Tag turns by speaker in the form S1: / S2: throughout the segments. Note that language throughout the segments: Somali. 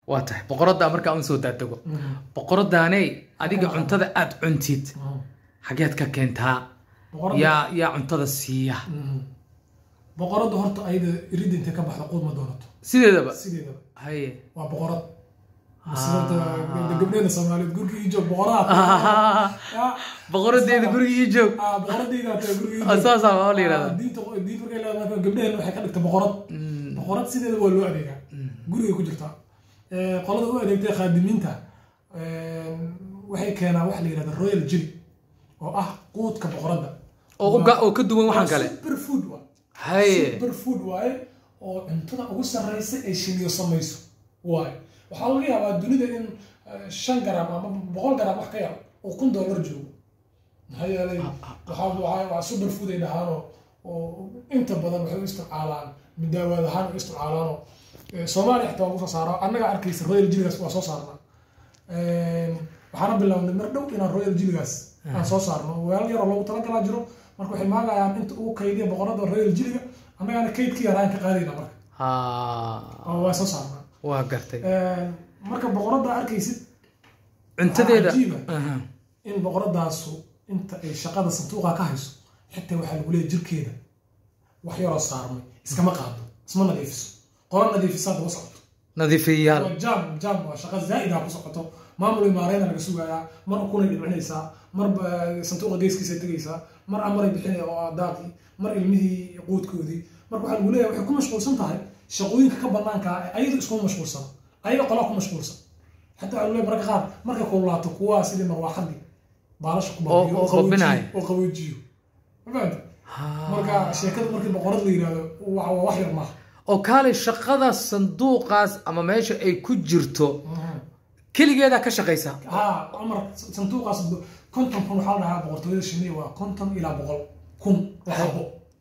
S1: waa tahay boqoraddaa markaa un soo daadego boqoradaaney adiga cuntada aad cuntid xageed ka keentaa
S2: boqorada
S1: yaa yaa cuntada siiya
S2: Mhm. boqorada horta ayada irid intay ka baxda quud ma doonato
S1: sideedaba
S2: sideedaba
S1: haye
S2: waa boqorad sababta gabdheena soomaaliyeed gurigii ii joog boqoraha Ya,
S1: boqoradeeda guriga ii joog
S2: ah, boqoradayda taa gurigii ii
S1: Ah,
S2: joog.
S1: saasaa waa la
S2: Ah,
S1: yidhahdaa
S2: diinta diinta markay leedahay gabdheheen waxay ka dhigta boqorad boqorad sideeda waa loo adeegaa gurigay ku jirtaa Eh, qolada u adeegtay khaadimiinta eh, waxay keenaa wax la yidhahda royal jelly oo ah quudka boqoradda
S1: oo uga- oo ka duwan waxaan kale
S2: super food waa
S1: haye
S2: super food waaye oo cuntada ugu sarreysa ay shiniyo samayso waaye waxaa laga yaabaa dunida in eh, shan garam ama boqol garam wax ka yar oo kun dollar joogo maxaa yeelay waxaa waxaa- waa super food ay dhahaanoo oo inta badan waxay u isticmaalaan midaawaad ahaan u isticmaalaanoo eh, soomaaliya xitaa waa lagu soo saaraa annaga arkaysa royal jiligaas waa soo saarnaa waxaana bilownay mar dhow inaan royal jiligaas aan soo saarno weelal yaroo loogu talagalaa jiro marka waxay maagayaan inta ugu kaydiya boqorada royal jiliga annagaana kaydkii yaraan ka qaadayna marka
S1: ha
S2: oo waa soo saarnaa
S1: waa gartay
S2: marka boqorada arkaysid
S1: cuntadeeda
S2: cajiiba.
S1: Aha.
S2: in boqoradaasu inta ay shaqada santuuqa ka hayso xitaa waxaa lagu leeyahay jirkeeda wax yaroo saarmay iskama qaado isma nadiifiso qola nadiifisa daba socoto
S1: nadiifiyayaal
S2: waa jaam jaam waa shaqa zaa'ida ku socoto maamul imaareyna laga sugayaa mar ukunay dhibcinaysaa mar ba- santuuqa geeskiisa tegaysaa mar amaray bixinaya oo ah daaqii mar ilmihii quudkoodii marka waxaa lagu leeyahay waxay ku mashquulsan tahay shaqooyinka ka banaanka ah ee ayadu iskuma mashquulsan ayaga qolaa ku mashquulsan xataa waxaa lagu leeyahay marka qaar markay kululaato kuwaa sidii marwaaxadii baalasha ku
S1: Oo-
S2: baabiyo
S1: oo
S2: qaboojiyo-
S1: babinaya.
S2: oo qaboojiyo ma fahamta
S1: Ha.
S2: marka sheekada markii boqorad la yidhaahdo waa waa wax yar maaha
S1: oo kaalay shaqada sanduuqaas ama meesha ay ku jirto keligeedaa ka shaqaysa
S2: ها عمر صندوق قصد كنتم كن حال لها بقرطوية الشمية وكنتم إلى بقول كن وحبو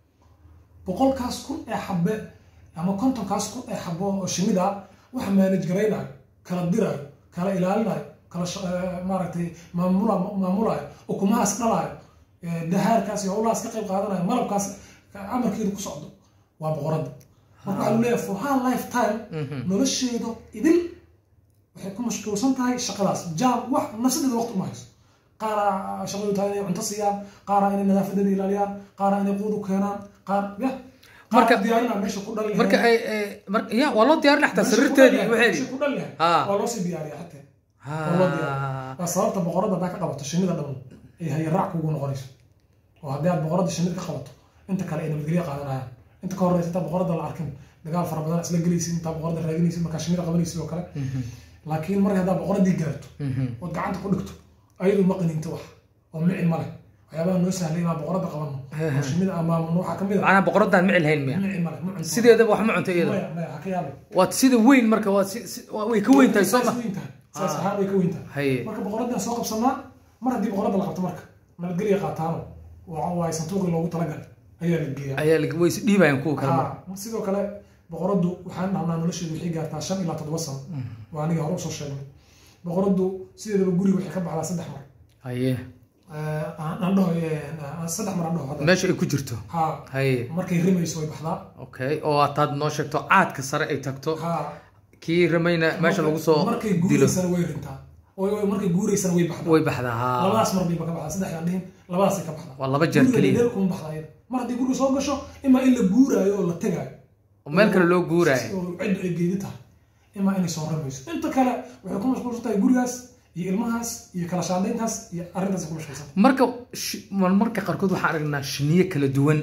S2: بقول كاس كن أحبة أما كنتم كاس كن أحبو الشمية ده وحما نجرينا كلا ديرا كلا إلالنا كلا ش... آه، مارتي مامولا مامولا وكما أسقلا دهار كاس يقول أسقى قادنا مرب كاس عمر كيلو كسعدو وبقرد marka waxaa leeyahay for her lifetime nolosheedu idil waxay ku mashquulsan tahay shaqadaas jaam wax nafsadeeda waqti uma hayso qaara shaqadu tahay inay cunto siiyaan qaara inay nadaafadeeda ilaaliyaan qaara inay quud u keenaan qaar ya
S1: Marka-
S2: marka diyaarinaa meesha ku dhali
S1: marka ay ay- mar- ya waa loo diyaarin xataa sariirteedii
S2: meesha
S1: waxeedii
S2: ku dhali lahayd
S1: Ha.
S2: waa loo sii diyaariya xataa
S1: Ha.
S2: waa loo diyaariya waa sababta boqorada haddaa ka qabato shinnida dhan ay hayaraac kugu noqonayso oo haddii aad boqorada shinnida ka qabato inta kale ay nabadgelyo qaadanayaan inta ka horeysa intaa boqorada la arkin dagaal fara badan isla gelaysid intaa boqorada raadinaysid markaa shinnida qabanaysid oo kale laakiin marka haddaa boqoradii gaarto ood gacanta ku dhigto ayadu ma qaninto wax oo micin ma leh waxyaabaha noo sahlay inaan boqorada qabanno oo shinnida amaamano waxaa ka mid a
S1: macnaha boqoradaan micil hayn miya
S2: micin ma leh ma cunto
S1: sideedaba wax ma cunto iyada
S2: maya maya ha ka yaabay
S1: waad sida weyn marka waad si- si- waa- way ka weyn tahay soo ma
S2: Saas weyn tahay. saas ahaan way ka weyn tahay
S1: haye
S2: marka boqoradaan soo qabsanaa mar haddii boqorada la qabto marka nabadgelya qaataano waxa waaye santuuqii loogu talagalay ayaa la geeyaa
S1: ayaa la- way is dhiibayaan kuwa kale marka
S2: Ha, sidoo kale boqoradu waxaan dhahnaa nolosheedu waxay gaartaa shan ilaa toddoba sano waa aniga hore usoo sheegnay boqoradu sideedaba guriga waxay ka baxdaa saddex mar
S1: haye
S2: Eh, aan aan dhaho eh, saddex mar aan dhaho hadda
S1: meesha ay ku jirto
S2: ha
S1: haye
S2: markay rimayso way baxdaa
S1: okay oo hataad noo sheegto caadka sare ay tagto
S2: ha
S1: kii ramayna meesha lagu soo
S2: markay
S1: dilo
S2: guuraysana way rintaa Way- way- markay guuraysana way baxdaa
S1: way baxdaa ha
S2: labadaas mar bayba ka baxdaa saddex aan dhihin labadaasay ka baxdaa
S1: waa laba jeer
S2: Guriga
S1: keliya
S2: dheer kuma baxdaa iyada. mar haddii guriga soo gasho imaa in la guuraayo oo la tegaayo
S1: oo meel kale loo guuraayo
S2: oo ciddu ay geedi tahay imaa inay soo ramayso inta kale waxay ku mashquulsan tahay gurigaas iyo ilmahaas iyo kala shaandayntaas iyo arrintaas ku mashquulsan
S1: marka shi- mar- marka qaarkood waxaan aragnaa shiniyo kala duwan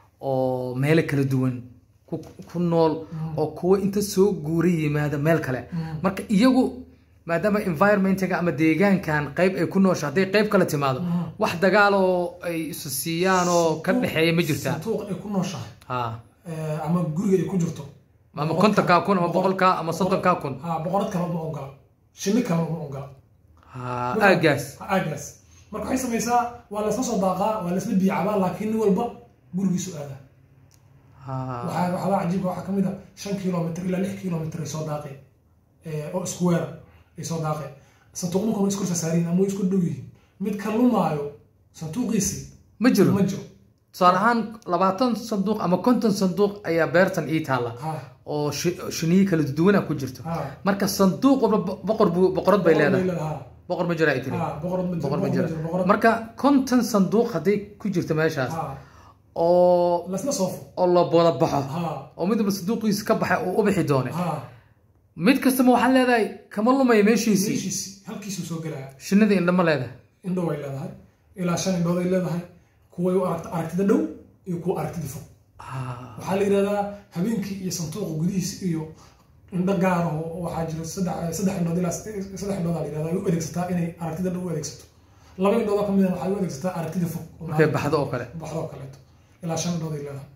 S1: oo meelo kala duwan ku ku nool oo kuwa inta soo guura yimaada meel kale marka iyagu maadaama environmentiga ama deegaankan qayb ay ku noosha hadday qayb kale timaado wax dagaal oo ay isu siiyaan oo ka dhexeeya ma jirtaa
S2: santuuq ay ku nooshahay
S1: ha
S2: eh, ama guriga ay ku jirto
S1: ama kontonkaa kun ama boqolkaa ama soddonkaa kun
S2: ha boqorad kale uma ogola shinni kale uma ogola
S1: ha aagaas
S2: aagaas marka waxay samaysaa waa laysla soo daaqaa waa laysla biyacabaa laakiin nin walba gurigiisu aadaa
S1: ha
S2: waxaa waxyaabaa cajiibka waxaa ka mid a shan kilomitr ilaa lix kilomitr ay soo daaqeen eh, oo isku weera ay soo daaqeen santuuqninku way isku sasaariin ama way isku dhow yihiin mid ka lumaayo santuuqiisii
S1: ma jiro
S2: ma jiro
S1: tusaale ahaan labaatan sanduuq ama konton sanduuq ayaa beertan ii taalla
S2: ha
S1: oo shi- shiniyo kala duwana ku jirto
S2: ha
S1: marka sanduuq walba bo- boqor buu boqorad bay leedahay
S2: ha
S1: boqor ma jira ay tiri
S2: ha boqorad ma jiro
S1: boqor ma jira
S2: boqorad
S1: marka konton sanduuq hadday ku jirto meeshaas
S2: ha
S1: oo
S2: lasla soofo
S1: oo la wada baxo
S2: ha
S1: oo mid walba sanduuqiisa ka baxay oo u bixi doone
S2: ha
S1: mid kastaba waxaan leedahay kama lumaya meeshiisii
S2: meeshiisi halkiisuu soo gelaya
S1: shinnida indhama leedahay
S2: indhow ay leedahay ilaa shan indhood ay leedahay kuway u aragta aragtida dhow iyo kuwa aragtida fog
S1: Ah,
S2: waxaa la yidhahdaa habeenkii iyo sanduuqa gudihiisa iyo indho gaar ah oo waxaa jira saddex saddex indhood ilaa saddex indhood aa la yidhahdaa ay u adeegsataa inay aragtida dhow u adeegsato laba indhood oo ka mid ah waxay u adeegsataa aragtida fog oo
S1: markay baxdo oo kale
S2: baxdo oo kaleeto ilaa shan indhood ay leedahay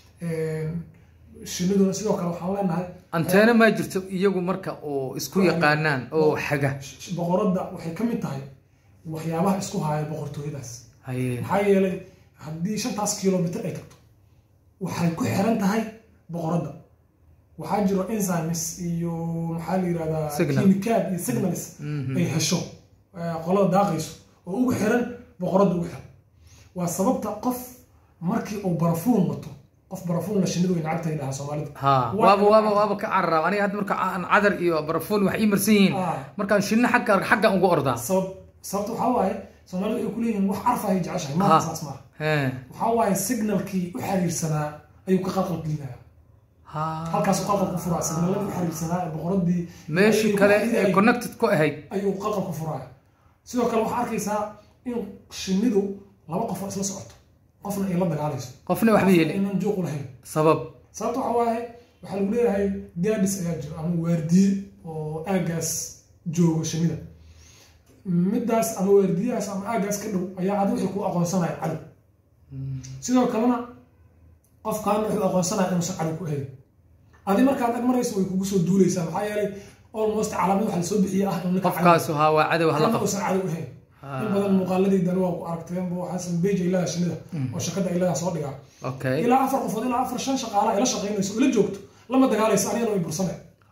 S2: shinniduna sidoo kale waxaan leenahay
S1: anteena maa jirto iyagu marka oo isku yaqaanaan oo xaga
S2: sh- boqoradda waxay ka mid tahay waxyaabaha isku haya boqortooyadaas
S1: haye
S2: maxaa yeelay haddii shantaas kilomitr ay tagto waxay ku xiran tahay boqoradda waxaa jiro enzymes iyo maxaa la yidhahdaa
S1: Signal.
S2: kimikaad iyo signals
S1: Mhm.
S2: ay hesho eh, qolada daaqayso oo ugu xiran boqoradda ugu xiran waa sababta qof markii uu barafuun wato qof barafuun la shinnidu way nacabtahay dhahaa soomaalida
S1: ha
S2: Waa-
S1: waaba waaba waaba ka cararaab aniga hadda marka aan cadar iyo barafuun wax ii marsan yihiin
S2: Ah.
S1: markaan shinno xagga xagga ugu ordaa
S2: sabab sababta waxaa waaye soomaalida waxay ku leeyihiin wax carfahay jeceshahay
S1: Ha.
S2: maaha saas maaha
S1: Hee.
S2: waxaa waaye signalkii u xiriirsanaa ayuu ka qalqal gelinaya
S1: ha
S2: halkaasuu qalqal ku furaa signaladii u xiriirsanaa ee boqoradii
S1: meeshii
S2: ayuu
S1: kale
S2: ku
S1: ee
S2: xidhayay
S1: connected ku ahayd
S2: ayuu qalqal ku furaya sidoo kale waxaa arkaysaa in shinnidu laba qof oo isla socoto qofna ay la dagaalayso
S1: qofna waxba yeeli
S2: inaan juuq u lahayn
S1: sabab
S2: sababta waxaa waaye waxaa lagu leeyahay gaadhis ayaa jiro ama waardiye oo aagaas jooga shinnida middaas ama waardiyahaas ama aagaas ka dhow ayaa adi wixii ku aqoonsanaya cadow sidoo kalena qofkaana wuxuu aqoonsanaya inuusan cadow ku ahayn adi markaad ag marayso way kugu soo duuleysaa maxaa yeelay almost calaamad waxa lasoo bixiye ah in ninka cadow
S1: qofkaasu haa waa cadow hala
S2: kana
S1: qabto
S2: uusan cadow ahayn
S1: Ah.
S2: in badan muuqaaladaydan waa ku aragteen bu xasan beej ay leedahay shinnida oo shakada ay leedahay soo dhigaa
S1: okay
S2: ilaa afar qofood ilaa afar shan shaqaala ay la shaqaynayso oo la joogto lama dagaalayso anigana way bursane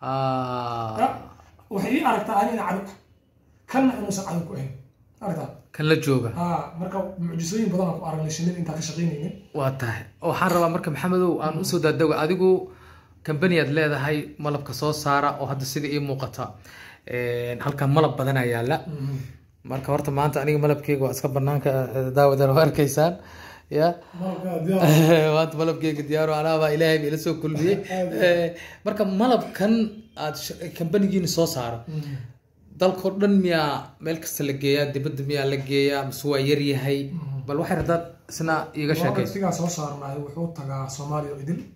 S1: Ah.
S2: waxay ii aragtaa anina cadow ah kanna inuusan cadow ku ahayn aragtaa
S1: kan la jooga
S2: ha marka mucjisooyin badan aan ku aragnay shinnida intaan ka shaqaynaynin
S1: waa tahay waxaan rabaa marka maxamedow aan usoo daadago adigu kambaniyaad leedahay malabka soo saara oo hadda sida ii muuqata Een, halkan malab badan ayaa yaala marka horta maanta aniga malabkeyga waa iska banaanka eh, daawadan waa arkaysaan ya
S2: malabka diyaar
S1: maanta malabkeyga diyaaro anaabaa ilaahay ba ila soo kulmiyey Eh, marka malabkan aad sh- kambanigiina soo saaro dalkao dhan miyaa meel kasta la geeyaa dibadda miyaa la geeyaa mise waa yar yahay bal waxay rabtaa isna iiga sheekayso
S2: waqtigaa soo saarnaay wuxuu tagaa soomaaliya oo idil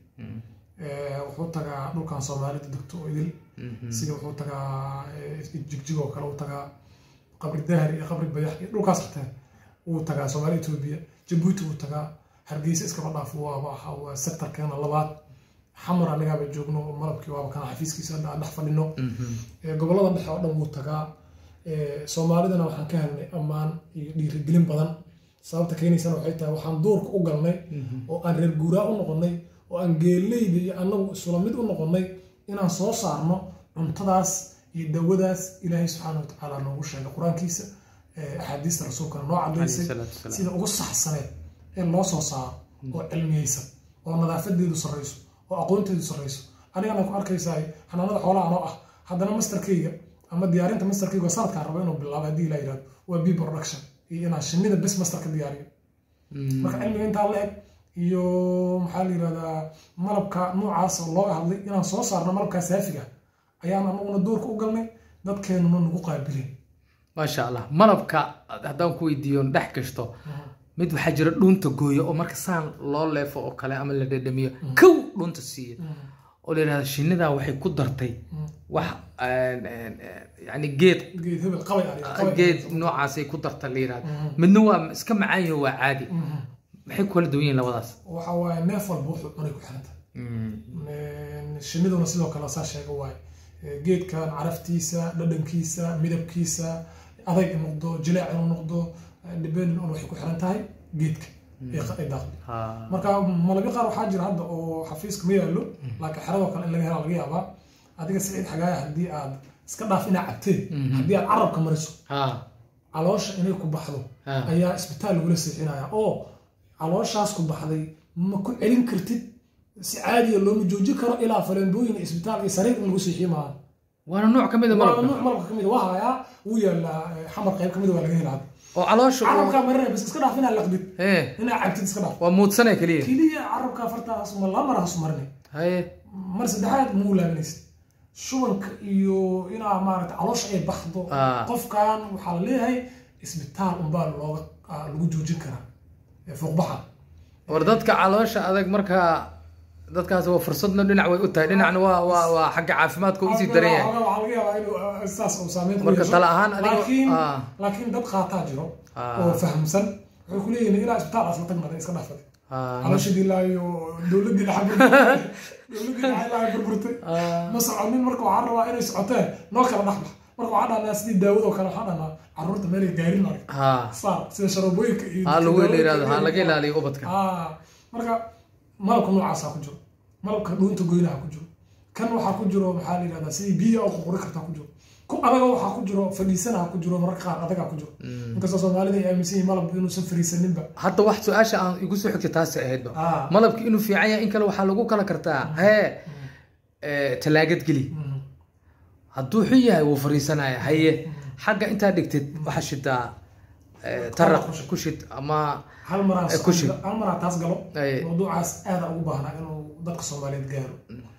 S2: Eh, wuxuu tagaa dhulkan soomaalida degto oo idil sida wuxuu tagaa eh, jigjig oo kale uu tagaa qabri dahri iyo qabri bayax iyo dhulkaas xataa wuu tagaa soomaaliya etoobiya jabuuti wuu tagaa hargeysa iskaba dhaaf waaba aha waa sektarkeena labaad xamar anagaaba joogno oo malabkii waaba kana xafiiskiisa hadda aan dhex fadhino Eh, gobollada dhexe oo dhan wuu tagaa Eh, soomaalidana waxaan ka helnay ammaan iyo dhiirigelin badan sababta keenaysana waxay tahay waxaan duurka u galnay oo aan reer guuraa u noqonnay oo aan geeleyda iyo annagu isula mid u noqonnay inaan soo saarno cuntadaas iyo dawadaas ilaahay subxaana watacaala noogu sheegay qur-aankiisa eh, axaadiista rasuulkana noo cadaysay
S1: Alayhi salaatu wasalaam.
S2: sida ugu saxsaneed ee loo soo saaro oo cilmiyeysan oo nadaafadeedu sarreyso oo aqoonteedu sarreyso anigana ku arkaysaa xanaanada xoolaha anoo ah haddana masterkayga ama diyaarinta masterkayga oo sanadkaan rabo inuu bilaabo haddii la yidhahdo waa b production iyo inaan shinnida bes master ka diyaariyo marka cilmiga intaa la eg iyo maxaa la yidhahdaa malabka noocaas oo looga hadlay inaan soo saarno malabkaa saafiga ayaan anaguna duurka u galnay dadkeenuna nagu qaabilin
S1: maasha allah malabka haddaan ku weydiiyo dhex gashto mid waxaa jira dhuunta gooyo oo marka saan loo leefo oo kale ama la dhedhamiyo kow dhuunta siiya oo la yidhahda shinnidaa waxay ku dartay wax een, een, een, yani geed
S2: geed hebel qabay ariga, qabay
S1: geed
S2: ariga.
S1: noocaasay ku darta la yidhahda
S2: Mhm.
S1: midna waa iska macaan yaho waa caadi
S2: Mhm.
S1: maxay ku kala duwan yihiin labadaas
S2: waxa waaye neef walba wuxuu cunay ku xiran tahay Een, shinniduna sidoo kale saa sheega waaye Ee, geedkan caraftiisa dhadhankiisa midabkiisa adayg inuu noqdo jileec inuu noqdo depending on waxay ku xiran tahay geedka ee qa- ee daaqda
S1: Ha.
S2: marka malabyo qaar waxaa jira hadda oo xafiiska ma yaallo laakiin xeradoo kale in laga hela laga yaabaa adiga siciid xagaaya haddii aad iska dhaaf inaa cabteen haddii aad carabka mariso
S1: ha
S2: caloosha inay ku baxdo
S1: ha
S2: ayaa isbitaal lagula seexinaya oo calooshaas ku baxday ma ku celin kartid si caadiya looma joojin karo ilaa faleembooyin isbitaal iyo sariir in lagu siixiyo maaha
S1: waana nooc ka mid a
S2: waa
S1: malabka
S2: nuuc malabka kamid waa hayaa wuu yaalaa eh, xamar qayb kamid waa laga helaa
S1: oo caloosha uu-
S2: carabkaa marinaya bas iska dhaaf inaa laqdid
S1: hee
S2: inaa cabtid iska dhaaf
S1: waa muudsanay keliya
S2: keliya carabka fartaas ma laba mar hasu marinay
S1: haye
S2: mar saddexaad ma u laabanaysid shubanka iyo inaa maaragta caloosha ay baxdo
S1: Ah.
S2: qofkan waxaa la leeyahay isbitaal unbaa looga ah, lagu joojin karaa ee fuuqbaxa
S1: war dadka caloosha adag markaa dadkaas waa fursadna dhinac way u tahay dhinacna waa waa waa xagga caafimaadka uu usii daran yahay
S2: Waxaa laga yaabaa inuu ah, saas uu saameyn ku
S1: Marka
S2: yeesho.
S1: tala ahaan adiga-
S2: laakiin
S1: ah.
S2: laakiin dad qaataa jiro
S1: Ah.
S2: oo fahamsan waxay ku leeyihiin ilaa isbitaal asla tagnada iska dhaafad
S1: Ah,
S2: calooshadii ilaayo dowladii dhexe burburtay dowladii dhexe ilaahay burburtay
S1: ah,
S2: ma soconin marka waxaan rabaa inay socoteen noo kala dhexbax marka waxaan dhahnaa sidii daawada oo kale waxaan dhahnaa carruurta meelay gaarin marag
S1: ha
S2: saar sida sharabooyinka iyo
S1: ha lagu
S2: daawooyinka
S1: yiraahdo ha
S2: iyo-
S1: laga ilaaliyo ubadka
S2: Ah, marka malabka noocaasaa ku jiro malabka dhuunta goynaha ku jiro kan waxaa ku jiro maxaa la yidhahdaa sidii biyo oo qurquri kartaa ku jiro ku adaga waxaa ku jiro fadhiisanaha ku jiro mararka qaar adagaa ku jiro inkastoo soomaalida ay aaminsan yihiin malabka inuusan fadhiisaninba
S1: hadda wax su-aasha aan igu soo xigtay taasi ahaydba
S2: Ah.
S1: malabki inuu fiican yahay in kale waxaa lagu kala kartaa hee eh, talaagad geli
S2: Mhm.
S1: hadduu xun yahay wuu fariisanaya haye xagga intaa dhigtid waxaa shidaa eh, taraq
S2: ku shid.
S1: ku shid ama
S2: hal maraa
S1: Eh, ku shid.
S2: hal maraa taas galo
S1: Ay.
S2: mawduucaas aada ugu baahnaa inuu dadka soomaaliyeed gaaro